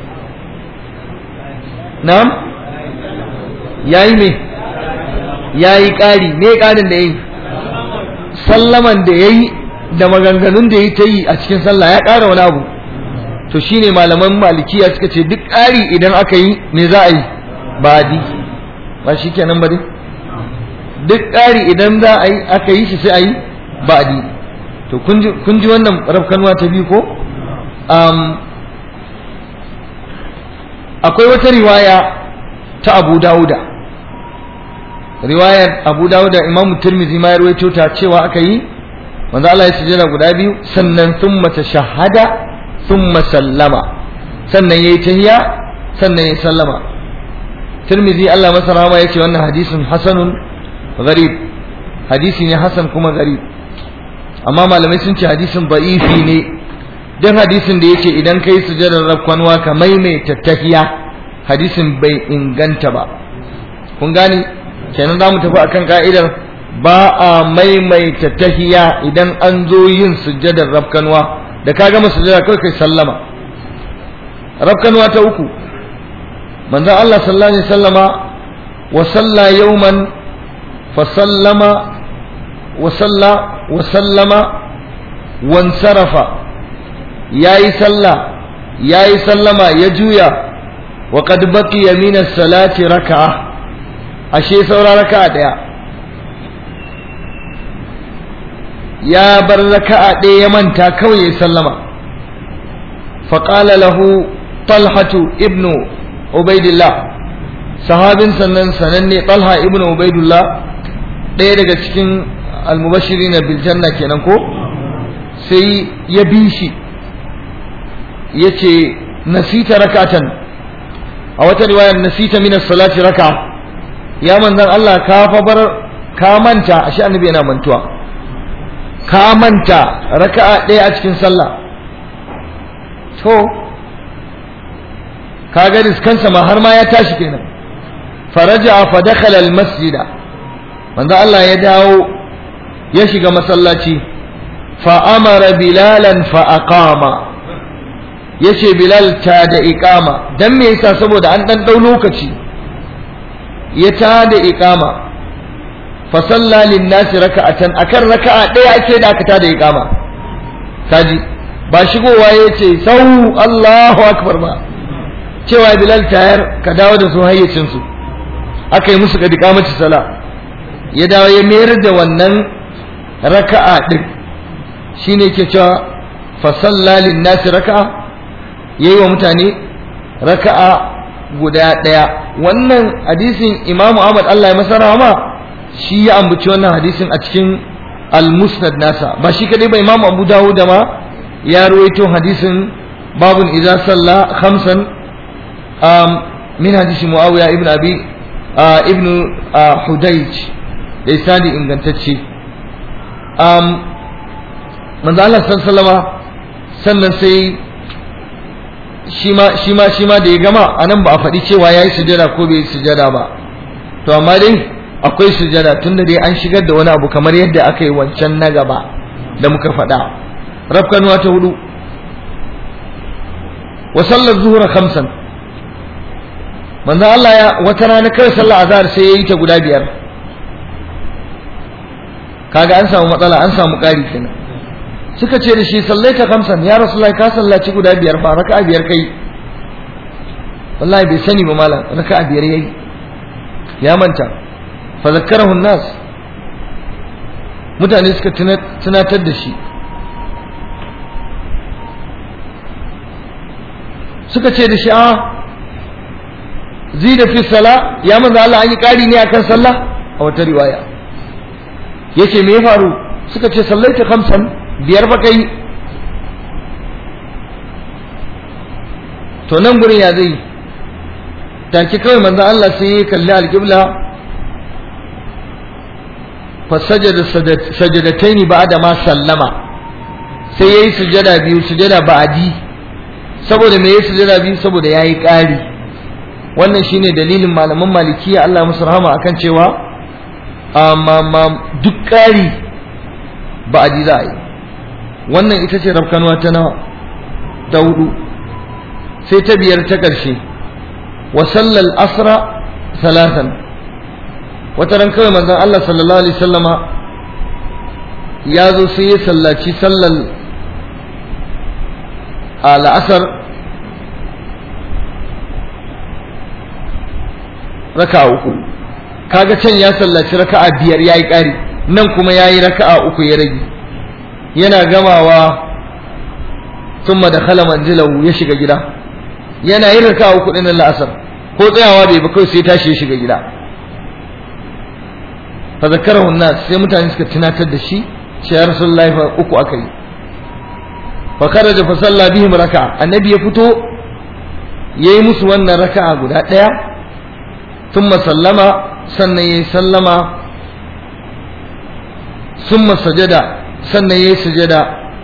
na'am yayi me yayi ƙari me ƙarin da yayi sallaman da yayi da maganganun da yayi ta yi a cikin sallah ya ƙara wani abu to shine malaman malikiya suka ce duk ƙari idan aka yi me za a yi ba adi ba shi kenan ba dai duk ƙari idan za a yi aka yi shi sai a yi ba adi to kun ji wannan rafkanuwa ta biyu ko akwai wata riwaya ta abu dawuda riwayar abu dawuda imam turmizi ma ya rawaito ta cewa aka yi manzo Allah ya sujjada guda biyu sannan thumma tashahhada thumma sallama sannan yayi tahiyya sannan yayi sallama turmizi Allah masa rahama yace wannan hadisin hasanun gharib hadisi ne hasan kuma gharib amma malamai sun ce hadisin da'ifi ne dan hadisin da yace idan kai sujjadar rakwanwa ka maimaita tahiyya hadisin bai inganta ba kun gani kenan za mu tafi akan ka'idar ba a maimaita tahiya idan an zo yin sujjadar rafkanwa da ka gama sujjada kawai kai sallama rafkanwa ta uku manzon Allah sallallahu alaihi sallama wa salla yawman fa sallama wa salla wa sallama wan sarafa yayi sallah yayi sallama ya juya wa qad baqiya min as-salati rak'a ashe saura raka'a daya ya bar raka'a ɗaya ya manta kawai ya sallama faƙala lahu talhatu ibnu ubaidillah sahabin sannan sananne talha ibnu ubaidillah ɗaya daga cikin almubashiri na biljanna kenan ko sai ya bi shi ya ce nasita rakatan a wata riwayar nasita min salati raka ya manzan Allah ka fa bar ka manta ashe annabi yana mantuwa ka manta raka'a ɗaya a cikin sallah to ka ga riskansa ma har ma ya tashi kenan faraja fa dakhala al masjida manzo Allah ya dawo ya shiga masallaci fa amara bilalan fa aqama yace bilal ta da iqama dan me yasa saboda an dan dau lokaci ya ta da iqama fasalla linnasi raka'atan akan raka'a ɗaya ake da aka tada iqama kaji ba shigowa yace sau Allahu akbar ba cewa Bilal tayar ka dawo da su hayyacin su aka yi musu kadi kamati sala ya dawo ya mayar da wannan raka'a din shine yake cewa fasalla linnasi raka'a yayi wa mutane raka'a guda ɗaya wannan hadisin Imam Ahmad Allah ya masa rahama shi ya ambaci wannan hadisin a cikin al-musnad nasa ba shi kadai ba imam abu dawud ma ya ruwaito hadisin babun idza salla khamsan um, min hadisi muawiya ibn abi uh, ibn uh, hudayj da isnadi ingantacce um, manzo Allah sallallahu sannan sai shi ma shi ma shi ma da ya gama anan ba a faɗi cewa yayi sujada ko bai sujada ba to amma dai akwai sujada tunda dai an shigar da wani abu kamar yadda aka yi wancan na gaba da muka faɗa rafkanuwa ta hudu wa sallar zuhura khamsan manzo Allah ya wata rana kai sallar azhar sai yayi ta guda biyar kaga an samu matsala an samu ƙari kenan suka ce da shi sallaita khamsan ya rasulullahi ka sallaci guda biyar ba raka'a biyar kai wallahi bai sani ba malam raka'a biyar yayi ya manta fa zakkarahu nas mutane suka tunatar da shi suka ce da shi a zida fi sala ya manzo Allah an yi ƙari ne akan sallah a wata riwaya yace me ya faru suka ce sallaita khamsan biyar fa kai to nan gurin ya zai take kawai manzo Allah sai ya kalli alqibla fasajada sajadataini ba'da ma sallama sai yayi sujada biyu sujada ba'di saboda me yayi sujada biyu saboda yayi ƙari wannan shine dalilin malaman malikiya Allah musu rahama akan cewa amma duk ƙari ba'di za a yi wannan ita ce rafkanuwa ta nawa ta hudu sai ta biyar ta ƙarshe wa sallal asra salatan wata ran kawai manzon Allah sallallahu alaihi sallama ya zo sai ya sallaci sallal al'asar raka'a uku kaga can ya sallaci raka'a biyar yayi ƙari nan kuma yayi raka'a uku ya rage yana gamawa thumma dakhala manzilahu ya shiga gida yana yin raka'a uku din la'asar ko tsayawa bai ba kai sai tashi ya shiga gida fa zakarahu nas sai mutane suka tunatar da shi sai ya rasulullahi fa uku aka yi fa kharaja fa salla bihim raka'a annabi ya fito yayi musu wannan raka'a guda daya thumma sallama sannan yayi sallama thumma sajada sannan yayi sujada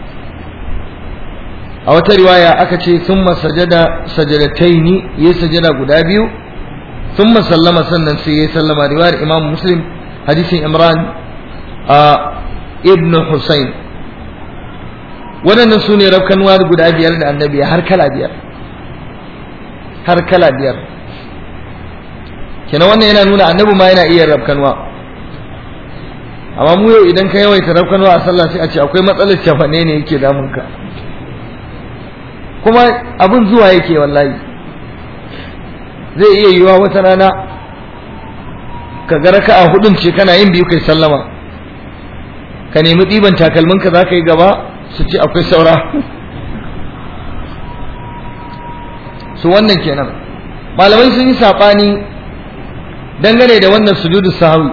a wata riwaya aka ce thumma sajada sajadataini yayi sujada guda biyu thumma sallama sannan sai yayi sallama riwayar imam muslim hadisin imran a ibn husayn waɗannan su ne rafkanuwa guda biyar da annabi har kala biyar har kala biyar kenan wannan yana nuna annabi ma yana iya rafkanuwa amma mu yau idan ka yawaita rafkanuwa a sallah sai a ce akwai matsalar cafane ne yake damun ka kuma abin zuwa yake wallahi zai iya yiwa wata rana ka ga raka'a hudun ce kana yin biyu kai sallama ka nemi ɗiban takalminka za ka yi gaba su ce akwai saura su wannan kenan malamai sun yi saɓani dangane da wannan sujudu sahawi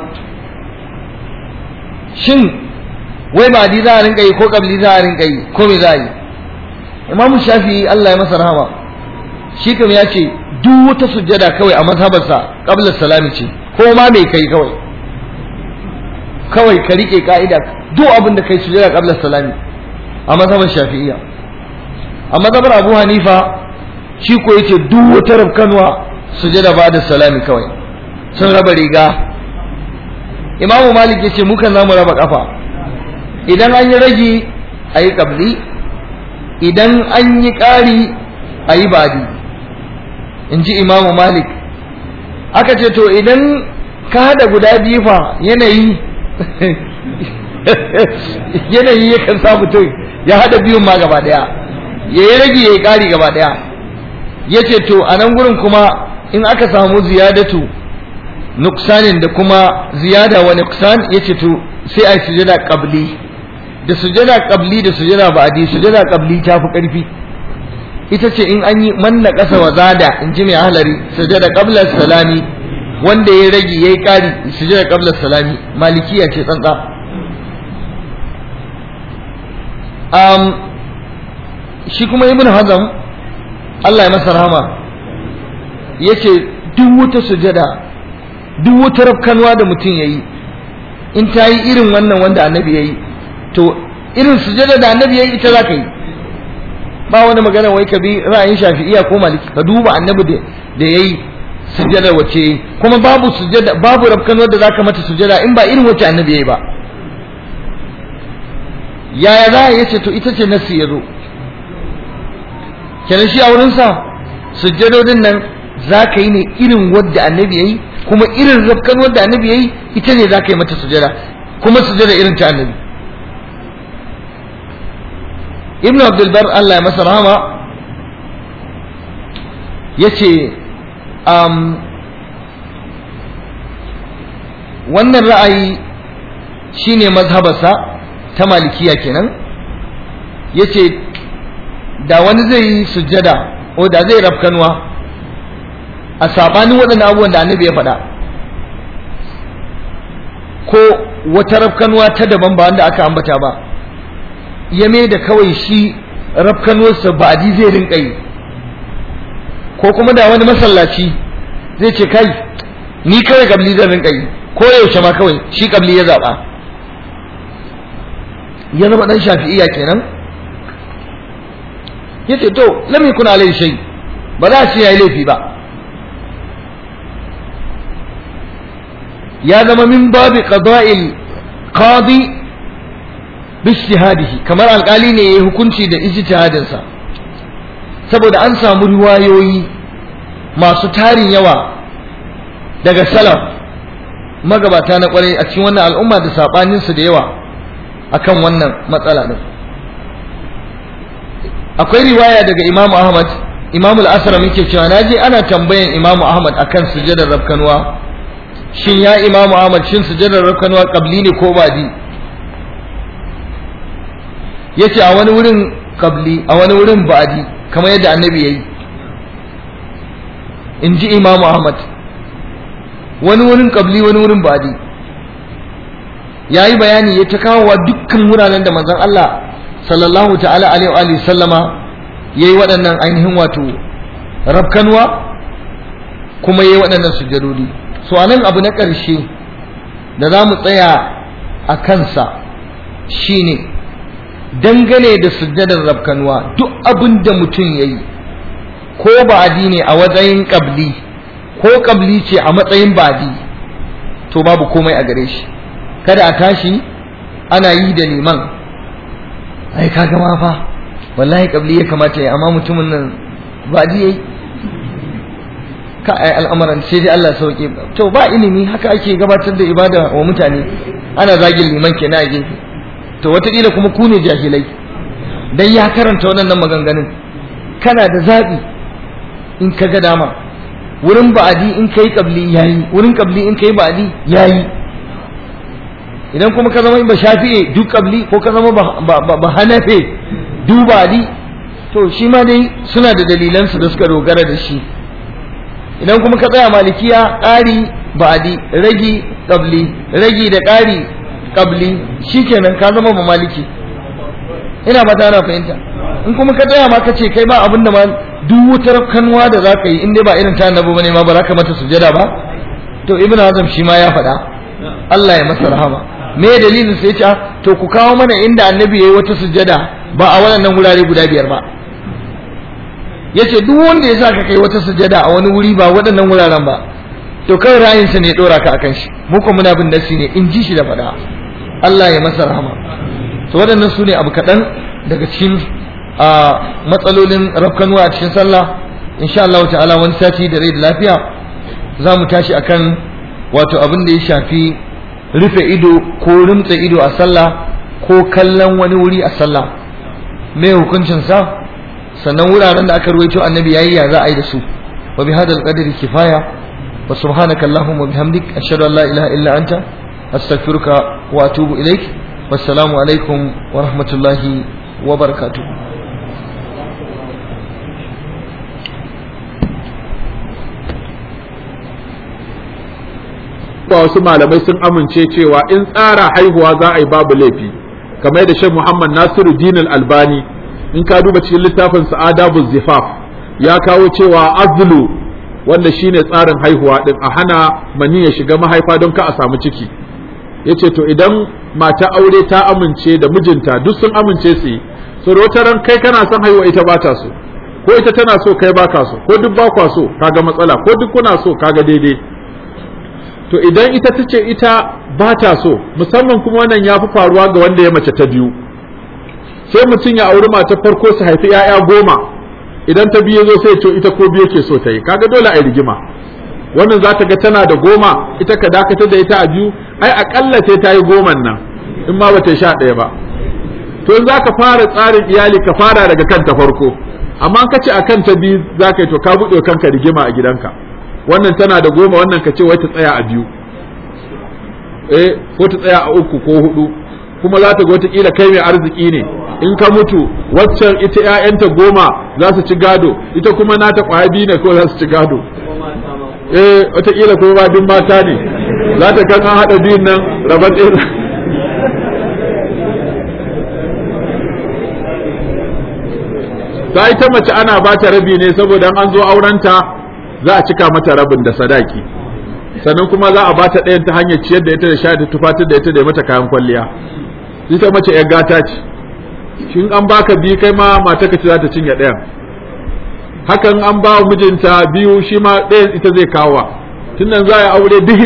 shin wai ba za a rinka yi ko kabli za a rinka yi ko me za a yi imam shafi Allah ya masa rahama shi kam ya ce duk wata sujjada kawai a mazhabarsa qabla salami ce ko ma me kai kawai kawai ka rike ka'ida duk abin da kai sujjada qabla salami a mazhabar shafi'iyya a mazhabar abu hanifa shi ko yace duk wata rabkanwa sujjada ba da salami kawai sun raba riga imamu malik yace mukan zamu raba kafa idan an yi ragi a yi kabli idan an yi ƙari a yi badi in ji imamu malik aka ce to idan ka hada guda biyu fa yanayi yanayi yakan sa mutum ya hada biyun ma gaba daya ya yi rage ya yi ƙari gaba daya ya ce to a nan gurin kuma in aka samu ziyadatu nuksanin da kuma ziyada wa nuksan ya ce to sai a yi sujada ƙabli da sujada ƙabli da sujada ba'adi sujada ƙabli ta fi ƙarfi ita ce in an yi manna ƙasa wa zada in ji mai halari sujada qabla salami wanda ya rage yayi ƙari sujada qabla salami malikiya ce tsantsa um, shi kuma ibn hazam Allah ya masa rahama yace duk wata sujada duk wata rafkanwa da mutum yayi in ta yi irin wannan wanda annabi yayi to irin sujada da annabi yayi ita za ka yi ba wani magana wai ka bi ra'ayin shafi'iya ko maliki ka duba annabi da yayi sujada wace kuma babu sujada babu rabkan wanda zaka mata sujada in ba irin wace annabi yayi ba yaya za ya ce to ita ce nasi ya zo kenan shi a wurinsa sujjadodin nan za ka yi ne irin wadda annabi yayi kuma irin rabkan wadda annabi yayi ita ne za ka yi mata sujada kuma sujada irin ta annabi ibn abdulbar Allah ya masa rahama ya ce wannan ra'ayi shine mazhabarsa ta malikiya kenan ya ce da wani zai yi sujjada ko da zai rafkanuwa a sabanin waɗannan abubuwan da annabi ya faɗa ko wata rafkanuwa ta daban ba wanda aka ambata ba ya mai da kawai shi rafkanuwarsa ba adi zai rinka yi ko kuma da wani masallaci zai ce kai ni kawai kabli zan rinka yi ko yaushe ma kawai shi kabli ya zaɓa ya zama dan shafi'iya kenan yace to lam yakun alai shay ba za shi yayi laifi ba ya zama min babi qada'il qadi bi ijtihadihi kamar alkali ne yayi hukunci da ijtihadin sa saboda an samu riwayoyi masu tarin yawa daga salaf magabata na kwarai a cikin wannan al'umma da sabanin su da yawa akan wannan matsala din akwai riwaya daga Imam Ahmad Imam al-Asram yake cewa naje ana tambayan Imam Ahmad akan sujadar rabkanwa shin ya Imam Ahmad shin sujadar rabkanwa qabli ne ko badi yace a wani wurin qabli a wani wurin badi kamar yadda annabi yayi in ji Imam Ahmad wani wurin qabli wani wurin badi yayi bayani ya ta kawo dukkan wuraren da manzon Allah sallallahu ta'ala alaihi wa sallama yayi waɗannan ainihin wato rabkanwa kuma yayi waɗannan sujjadodi so anan abu na ƙarshe da za mu tsaya a kansa shine dangane da sujjadar rabkanwa duk abin da mutum yayi ko ba'adi ne a matsayin ƙabli ko ƙabli ce a matsayin ba'adi to babu komai a gare shi kada a tashi ana yi da liman ai kaga ma fa wallahi kabli ya kamata ya amma mutumin nan ba ji yayi ka ai al'amuran sai dai Allah sauke to ba ilimi haka ake gabatar da ibada wa mutane ana zagin liman kenan a gefe to wataƙila kuma ku ne jahilai dan ya karanta waɗannan maganganun kana da zaɓi in ka ga dama wurin ba'adi in kai kabli yayi wurin kabli in kai ba'adi yayi idan kuma ka zama ba shafi'e duk kabli ko ka zama ba hanafe dubali to shi ma dai suna da dalilansu da suka dogara da shi idan kuma ka tsaya malikiya ƙari ba'adi ragi kabli ragi da ƙari kabli shikenan ka zama ba maliki ina ba ta fahimta in kuma ka tsaya ma ka ce kai ba abin da ma duk wutar kanwa da za ka yi in dai ba irin ta annabi bane ma ba za ka mata sujada ba to ibnu hazm shi ma ya faɗa Allah ya masa rahama me dalilin sai ce to ku kawo mana inda annabi yayi wata sujjada ba a waɗannan wurare guda biyar ba yace duk wanda ya saka kai wata sujjada a wani wuri ba waɗannan wuraren ba to kai ra'ayin sa ne dora ka akan shi mu kuma muna bin nasi ne in ji shi da faɗa Allah ya masa rahama to waɗannan su ne abu kaɗan daga cikin matsalolin rafkanuwa a cikin sallah insha Allah ta'ala wani sati da rai da lafiya za mu tashi akan wato abin da ya shafi rufe ido ko rumtsa ido a sallah ko kallon wani wuri a sallah me hukuncin sa sannan wuraren da aka ruwaito annabi yayi ya za a yi da su wa bi hadal qadri kifaya wa subhanaka allahumma bihamdik ashhadu an la ilaha illa anta astaghfiruka wa atubu ilaik wassalamu alaikum wa rahmatullahi wa barakatuh ba wasu malamai sun amince cewa in tsara haihuwa za a yi babu laifi kamar da shan Muhammad Nasiru Dinul Albani in ka duba cikin littafin Sa'adabu Zifaf ya kawo cewa azlu wanda shine tsarin haihuwa din a hana mani ya shiga mahaifa don ka a samu ciki yace to idan mata aure ta amince da mijinta duk sun amince su yi so da wata ran kai kana son haihuwa ita ba ta so ko ita tana so kai baka so ko duk ba kwa so kaga matsala ko duk kuna so kaga daidai to idan ita ta ce ita ba ta so musamman kuma wannan ya fi faruwa ga wanda ya mace ta biyu sai mutum ya auri matar farko su haifi 'ya'ya goma idan ta biyu zo sai ce ita ko biyu ke so ta yi kaga dole a yi rigima wannan za ta ga tana da goma ita ka dakatar da ita a biyu ai akalla sai ta yi goman nan in ma bata sha ɗaya ba to in za ka fara tsarin iyali ka fara daga kanta farko amma ka ce a kanta biyu za ka yi to ka buɗe kanka rigima a gidanka wannan tana da goma wannan ka ce wai ta tsaya a biyu eh ko ta tsaya a uku ko hudu kuma za ta ga wataƙila kai mai arziki ne in ka mutu waccan ita ƴaƴanta goma za su ci gado ita kuma nata ƙwaya biyu ne ko za su ci gado eh wataƙila kuma ba duk mata ne za ta kan an haɗa biyun nan rabar ɗaya ta ita mace ana ba ta rabi ne saboda an zo aurenta za a cika mata rabin da sadaki sannan kuma za a ba ta ɗayan ta hanyar ciyar da ita da sha da tufatar da ita da mata kayan kwalliya ita mace yar gata ce shin an baka biyu kai ma mata ka ce za ta cinye ɗayan hakan an ba mijinta biyu shi ma ɗayan ita zai kawo tun nan za a aure duk